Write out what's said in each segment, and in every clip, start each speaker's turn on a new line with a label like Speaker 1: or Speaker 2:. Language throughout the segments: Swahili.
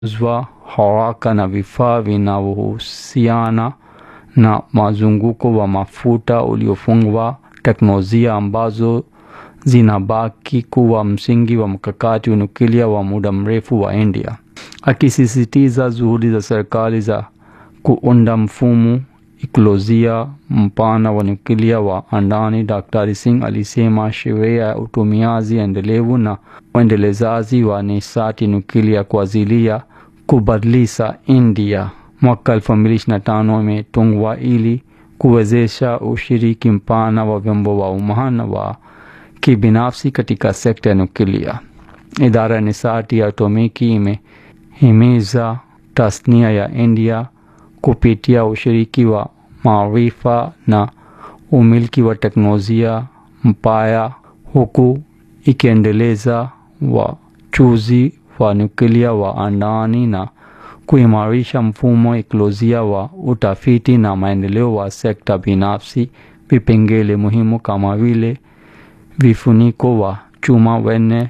Speaker 1: zwa haraka na vifaa vinavyohusiana na mazunguko wa mafuta uliofungwa, teknolojia ambazo zinabaki kuwa msingi wa mkakati wa nyuklia wa muda mrefu wa India. Akisisitiza juhudi za serikali za kuunda mfumo ikolojia mpana wa nyuklia wa andani, Dr. Singh alisema sheria ya utumiaji endelevu na uendelezaji wa nishati nyuklia kwa ajili ya kubadilisha India mwaka 2025 imetungwa ili kuwezesha ushiriki mpana wa vyombo wa umma na wa kibinafsi katika sekta ya nyuklia. Idara ya nishati ya atomiki imehimiza tasnia ya India kupitia ushiriki wa maarifa na umiliki wa teknolojia mpya, huku ikiendeleza wachuzi wa nyuklia wa andani na kuimarisha mfumo ekolojia wa utafiti na maendeleo wa sekta binafsi. Vipengele muhimu kama vile vifuniko wa chuma wenye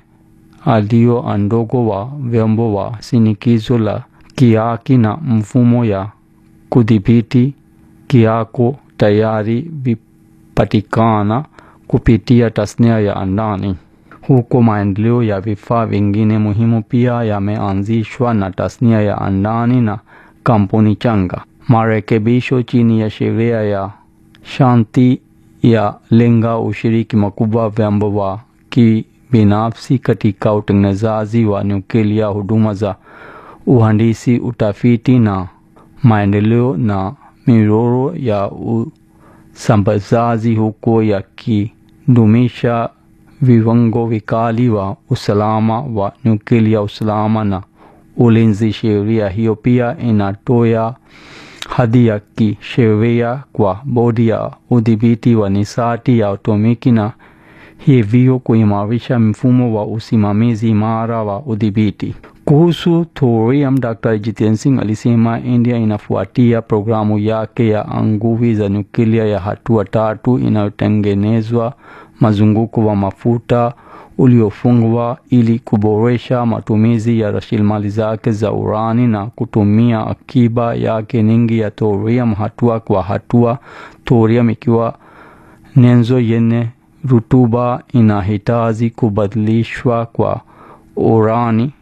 Speaker 1: alio ndogo wa vyombo wa shinikizo la kiaki na mfumo ya kudhibiti kiako tayari vipatikana kupitia tasnia ya andani, huko maendeleo ya vifaa vingine muhimu pia yameanzishwa na tasnia ya andani na kampuni changa. Marekebisho chini ya sheria ya shanti ya lenga ushiriki mkubwa vyombo wa kibinafsi katika utengenezaji wa nyuklia, huduma za uhandisi, utafiti na maendeleo na miroro ya usambazaji, huko yakidumisha viwango vikali wa usalama wa nyuklia, usalama na ulinzi. Sheria hiyo pia inatoa hadhi ya kisheria kwa bodi ya udhibiti wa nishati ya atomiki na hivyo kuimarisha mfumo wa usimamizi imara wa udhibiti. Kuhusu thorium, Dr. Jitendra Singh alisema India inafuatia programu yake ya nguvu za nyuklia ya hatua tatu inayotengenezwa mazunguko wa mafuta uliofungwa ili kuboresha matumizi ya rasilimali zake za urani na kutumia akiba yake nyingi ya thorium hatua kwa hatua. Thorium ikiwa nyenzo yenye rutuba inahitaji kubadilishwa kwa urani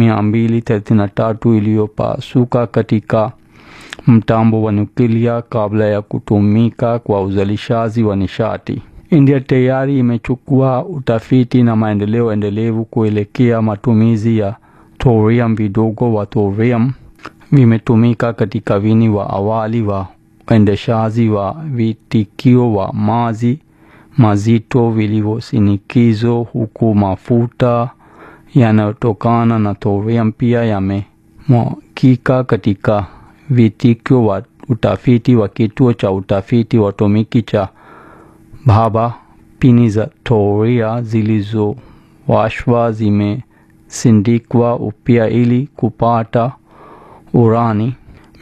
Speaker 1: 233 iliyopasuka katika mtambo wa nyuklia kabla ya kutumika kwa uzalishaji wa nishati. India tayari imechukua utafiti na maendeleo endelevu kuelekea matumizi ya thorium. Vidogo wa thorium vimetumika katika vini wa awali wa uendeshaji wa vitikio wa maji mazito vilivyoshinikizwa, huku mafuta yanayotokana na thorium pia yamemwagika katika vitikio wa utafiti wa kituo cha utafiti wa atomiki cha Bhabha. Pini za thoria zilizowashwa zimesindikwa upya ili kupata urani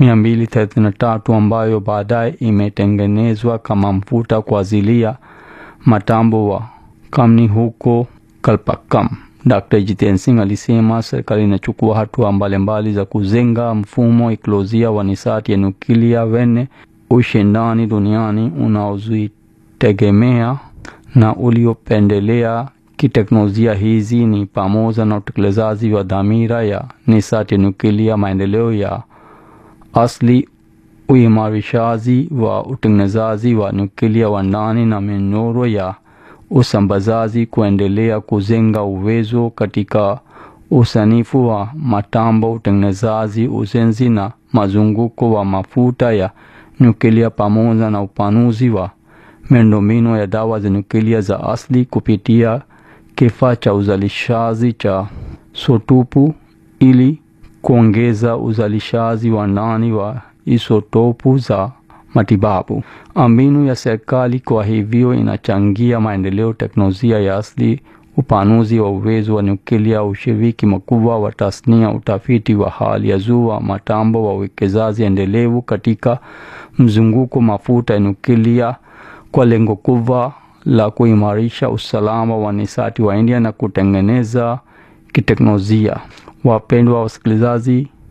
Speaker 1: 233 ambayo baadaye imetengenezwa kama mfuta kwa ajili ya matambo wa kamni huko Kalpakkam. Dr. Jitendra Singh alisema serikali inachukua hatua mbalimbali za kujenga mfumo ekolojia wa nishati ya nyuklia wenye ushindani duniani unaozitegemea na uliopendelea kiteknolojia. Hizi ni pamoja na utekelezaji wa dhamira ya nishati ya nyuklia, maendeleo ya asili, uimarishaji wa utengenezaji wa nyuklia wa ndani na minyororo ya usambazaji, kuendelea kujenga uwezo katika usanifu wa matambo, utengenezaji, ujenzi na mazunguko wa mafuta ya nyuklia, pamoja na upanuzi wa miundombinu ya dawa za nyuklia za asili kupitia kifaa cha uzalishaji cha isotopu ili kuongeza uzalishaji wa ndani wa isotopu za matibabu. Mbinu ya serikali kwa hivyo inachangia maendeleo teknolojia ya asili, upanuzi wa uwezo wa nyuklia, ushiriki mkubwa wa tasnia, utafiti wa hali ya juu wa matambo, wa uwekezaji endelevu katika mzunguko mafuta ya nyuklia kwa lengo kubwa la kuimarisha usalama wa nishati wa India na kutengeneza kiteknolojia. Wapendwa wasikilizaji,